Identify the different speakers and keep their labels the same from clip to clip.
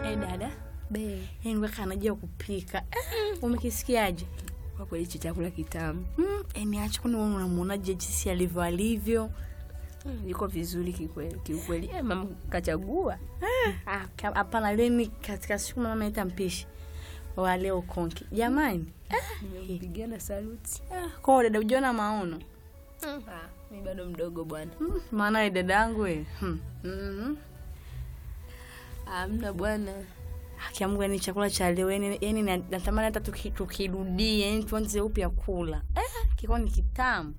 Speaker 1: Eh, dada
Speaker 2: Be,
Speaker 1: yani weka anajua kupika eh, umekisikiaje
Speaker 2: kwa kweli hichi chakula kitamu.
Speaker 1: mm, yani acha kwani wewe unamwonaje jinsi alivyo alivyo
Speaker 2: Mm, Yuko vizuri kikweli kiukweli. Eh, mama kachagua.
Speaker 1: Ah, ka- hapana leni katika siku mama aita mpishi wa leo konki jamani
Speaker 2: Nimempigia na saluti.
Speaker 1: ah, kwa dada ujiona maono
Speaker 2: Ah, mi bado mdogo bwana.
Speaker 1: mm, maana we dada yangu we hmm. mm
Speaker 2: Hamna bwana.
Speaker 1: haki ya Mungu yani chakula cha leo yani, yani na- natamani hata tuki- tukirudie yani tuanze upya kula eh, kikuwa ni kitamu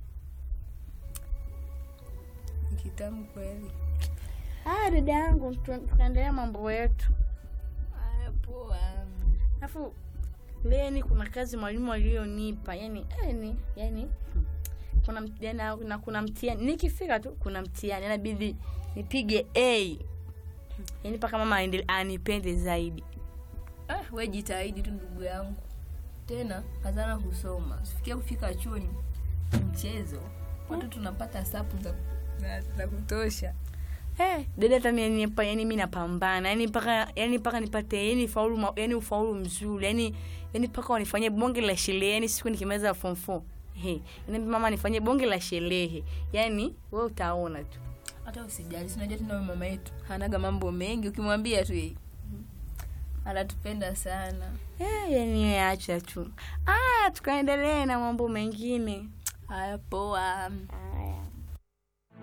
Speaker 2: Kitamu kweli.
Speaker 1: ah, dada yangu tu- tukaendelea mambo yetu
Speaker 2: Haya poa.
Speaker 1: alafu leni kuna kazi mwalimu aliyonipa yani yani yani hmm. kuna mt- na, na kuna mtihani nikifika tu kuna mtihani inabidi nipige a yani mpaka mama aende- anipende zaidi
Speaker 2: Ah, we jitahidi tu ndugu yangu. Tena kazana kusoma. Sifikia kufika chuoni mchezo. Watu tunapata sapu za za, za kutosha.
Speaker 1: Eh, dada hata mimi yani yani mimi napambana yani mpaka yani mpaka nipate yani faulu ma- yani ufaulu mzuri yani yani mpaka wanifanyie bonge la sherehe yani siku nikimaliza form 4 He, yani mama nifanyie bonge la sherehe yani wewe utaona tu
Speaker 2: Hata usijali, sinajua tena wewe mama yetu hanaga mambo mengi, ukimwambia tu yeye anatupenda sana.
Speaker 1: eh, yani yeye acha tu ah tukaendelee na mambo mengine
Speaker 2: Haya poa.